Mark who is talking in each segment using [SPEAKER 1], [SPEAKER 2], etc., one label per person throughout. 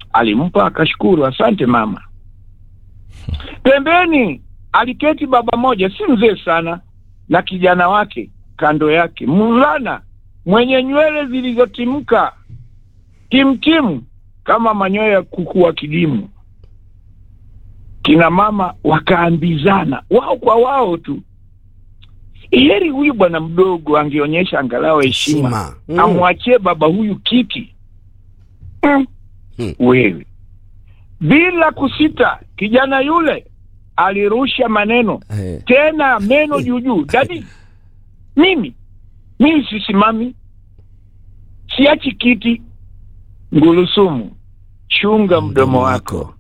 [SPEAKER 1] alimpa akashukuru, asante mama. Pembeni aliketi baba moja, si mzee sana, na kijana wake kando yake, mvulana mwenye nywele zilizotimka timtimu kama manyoya ya kuku wa kidimu. Kina mama wakaambizana wao kwa wao tu, heri huyu bwana mdogo angeonyesha angalau heshima,
[SPEAKER 2] Heshima. Mm.
[SPEAKER 1] amwachie baba huyu kiti. Mm.
[SPEAKER 2] Hmm.
[SPEAKER 1] Wewe bila kusita, kijana yule alirusha maneno
[SPEAKER 2] Eh.
[SPEAKER 1] tena meno juu juu. Dadi, mimi mimi sisimami, siachi kiti. Ngulusumu, chunga mdomo wako.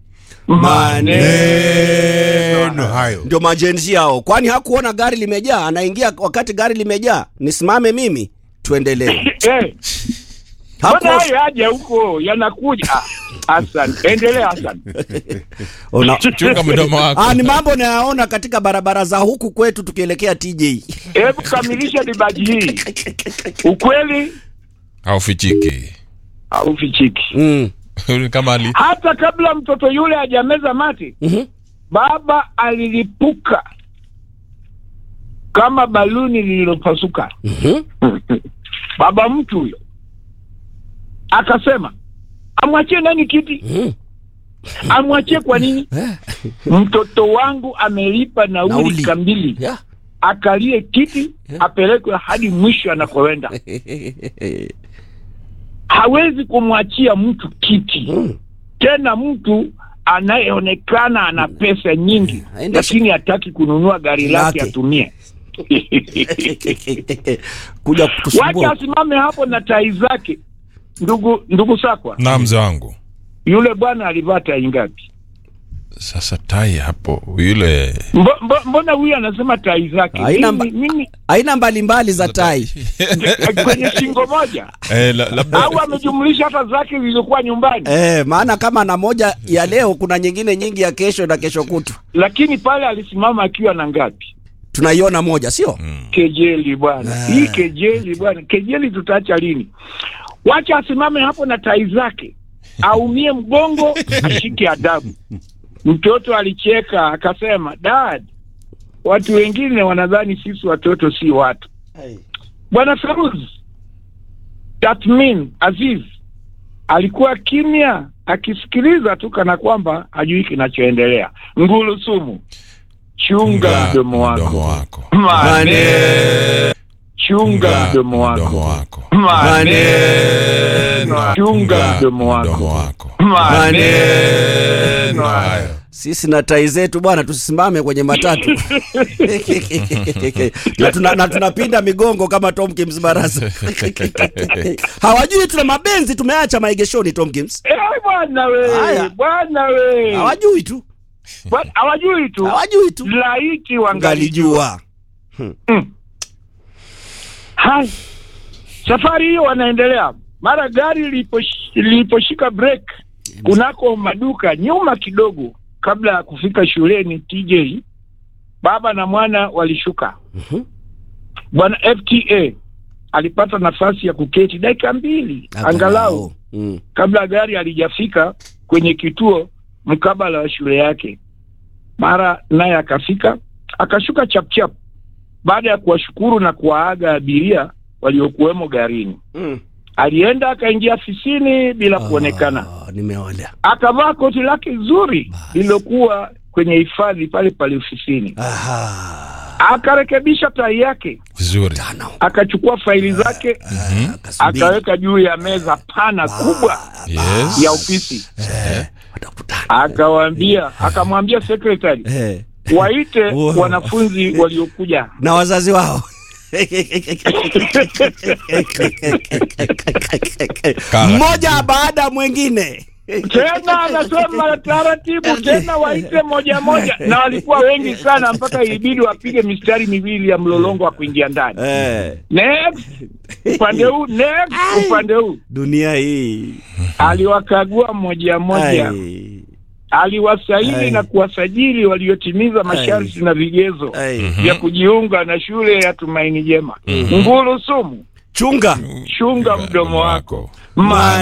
[SPEAKER 3] Maneno hayo.
[SPEAKER 2] ndio majenzi hao kwani hakuona gari limejaa anaingia wakati gari limejaa nisimame mimi tuendelee
[SPEAKER 1] Eh, mbona
[SPEAKER 2] Hakuwa-
[SPEAKER 1] hayo yaja huko yanakuja? Ah, Hassan, endelea Hassan.
[SPEAKER 2] Una-
[SPEAKER 3] Chunga mdomo wako.
[SPEAKER 2] Ah, ni mambo nayaona katika barabara za huku kwetu tukielekea TJ.
[SPEAKER 1] Hebu kamilisha dibaji hii. Ukweli
[SPEAKER 3] Haufichiki.
[SPEAKER 1] haufichiki.
[SPEAKER 2] Mm.
[SPEAKER 3] Kama ali
[SPEAKER 1] Hata kabla mtoto yule hajameza mate,
[SPEAKER 2] Mhm.
[SPEAKER 1] baba alilipuka kama baluni lililopasuka.
[SPEAKER 2] Mhm.
[SPEAKER 1] Baba mtu huyo akasema, amwachie nani kiti?
[SPEAKER 2] Mhm.
[SPEAKER 1] Amwachie kwa nini?
[SPEAKER 2] Eh.
[SPEAKER 1] Mtoto wangu amelipa nauli,
[SPEAKER 2] Nauli.
[SPEAKER 1] kamili,
[SPEAKER 2] Yeah.
[SPEAKER 1] akalie kiti apelekwe hadi mwisho anakoenda. Hawezi kumwachia mtu kiti
[SPEAKER 2] Mm.
[SPEAKER 1] tena mtu anayeonekana ana pesa nyingi
[SPEAKER 2] Aende-
[SPEAKER 1] lakini hataki kununua gari lake
[SPEAKER 2] Lake.
[SPEAKER 1] atumie.
[SPEAKER 2] kuja
[SPEAKER 1] Wacha
[SPEAKER 2] kutusumbua
[SPEAKER 1] asimame hapo na tai zake. Ndugu ndugu Sakwa,
[SPEAKER 3] na mzee wangu.
[SPEAKER 1] yule bwana alivaa tai ngapi?
[SPEAKER 3] Sasa tai hapo yule
[SPEAKER 1] Mbo, mbo, mbona huyu anasema tai zake?
[SPEAKER 2] Haina
[SPEAKER 1] Mimi,
[SPEAKER 2] mba-
[SPEAKER 1] mimi
[SPEAKER 2] aina mbalimbali za tai
[SPEAKER 1] kwenye shingo moja
[SPEAKER 3] eh, la, labda
[SPEAKER 1] au amejumlisha hata zake zilizokuwa nyumbani,
[SPEAKER 2] eh, maana kama na moja ya leo kuna nyingine nyingi ya kesho na kesho kutu
[SPEAKER 1] lakini pale alisimama akiwa na ngapi?
[SPEAKER 2] tunaiona moja sio
[SPEAKER 1] Kejeli bwana,
[SPEAKER 2] Ah.
[SPEAKER 1] hii kejeli bwana, kejeli tutaacha lini? Wacha asimame hapo na tai zake, aumie mgongo, ashike adabu. Mtoto alicheka akasema, dad, watu wengine wanadhani sisi watoto si watu. Bwana Feruz Tatmin Aziz alikuwa kimya akisikiliza tu kana kwamba hajui kinachoendelea. Ngulu sumu, chunga mdomo wako.
[SPEAKER 3] mdomo wako.
[SPEAKER 1] Maneno. Chunga mdomo
[SPEAKER 3] Mdomo
[SPEAKER 1] wako.
[SPEAKER 3] wako.
[SPEAKER 1] Maneno. Chunga mdomo
[SPEAKER 3] Mdomo
[SPEAKER 1] wako.
[SPEAKER 3] wako.
[SPEAKER 1] Maneno hayo.
[SPEAKER 2] sisi na tai zetu bwana tusisimame kwenye matatu na, tuna, na tunapinda migongo kama Tom Kims Barasa hawajui tuna mabenzi tumeacha maegeshoni Tom Kims
[SPEAKER 1] Eh, bwana we,
[SPEAKER 2] Haya.
[SPEAKER 1] bwana we.
[SPEAKER 2] hawajui tu
[SPEAKER 1] Bwana- Hawajui tu.
[SPEAKER 2] hawajui tu
[SPEAKER 1] Laiti wangalijua.
[SPEAKER 2] ngalijua
[SPEAKER 1] Hai. Safari hiyo wanaendelea. Mara gari liliposh- liliposhika break kunako maduka nyuma kidogo kabla ya kufika shuleni TJ, baba na mwana walishuka.
[SPEAKER 2] Mhm.
[SPEAKER 1] Bwana FTA alipata nafasi ya kuketi dakika mbili angalau
[SPEAKER 2] mm.
[SPEAKER 1] kabla gari halijafika kwenye kituo mkabala wa shule yake. Mara naye akafika akashuka chapchap, baada ya kuwashukuru na kuwaaga abiria waliokuwemo garini.
[SPEAKER 2] Mm.
[SPEAKER 1] Alienda akaingia afisini bila kuonekana,
[SPEAKER 2] Ah, nimeona
[SPEAKER 1] akavaa koti lake zuri lililokuwa kwenye hifadhi pale pale ofisini,
[SPEAKER 2] Aha.
[SPEAKER 1] akarekebisha tai yake,
[SPEAKER 3] Vizuri.
[SPEAKER 2] Tano.
[SPEAKER 1] akachukua faili zake
[SPEAKER 3] Mhm.
[SPEAKER 2] Akasubiri.
[SPEAKER 1] akaweka juu ya meza pana kubwa
[SPEAKER 3] Yes.
[SPEAKER 1] ya ofisi,
[SPEAKER 2] Eh, watakutana.
[SPEAKER 1] akawaambia akamwambia secretary
[SPEAKER 2] Eh,
[SPEAKER 1] waite
[SPEAKER 2] Wow.
[SPEAKER 1] wanafunzi waliokuja.
[SPEAKER 2] na wazazi wao
[SPEAKER 3] Kala.
[SPEAKER 2] mmoja baada ya mwingine
[SPEAKER 1] Tena anasema taratibu, tena waite moja moja, na walikuwa wengi sana mpaka ilibidi wapige mistari miwili ya mlolongo wa kuingia ndani.
[SPEAKER 2] eh,
[SPEAKER 1] Next upande huu, next upande huu.
[SPEAKER 2] dunia hii
[SPEAKER 1] Aliwakagua mmoja moja,
[SPEAKER 2] Ai,
[SPEAKER 1] aliwasaili
[SPEAKER 2] Ai.
[SPEAKER 1] na kuwasajili waliotimiza masharti na vigezo
[SPEAKER 2] ai.
[SPEAKER 1] vya kujiunga na shule ya Tumaini Jema. Nguru sumu,
[SPEAKER 2] chunga
[SPEAKER 1] chunga mdomo wako.
[SPEAKER 2] Ma-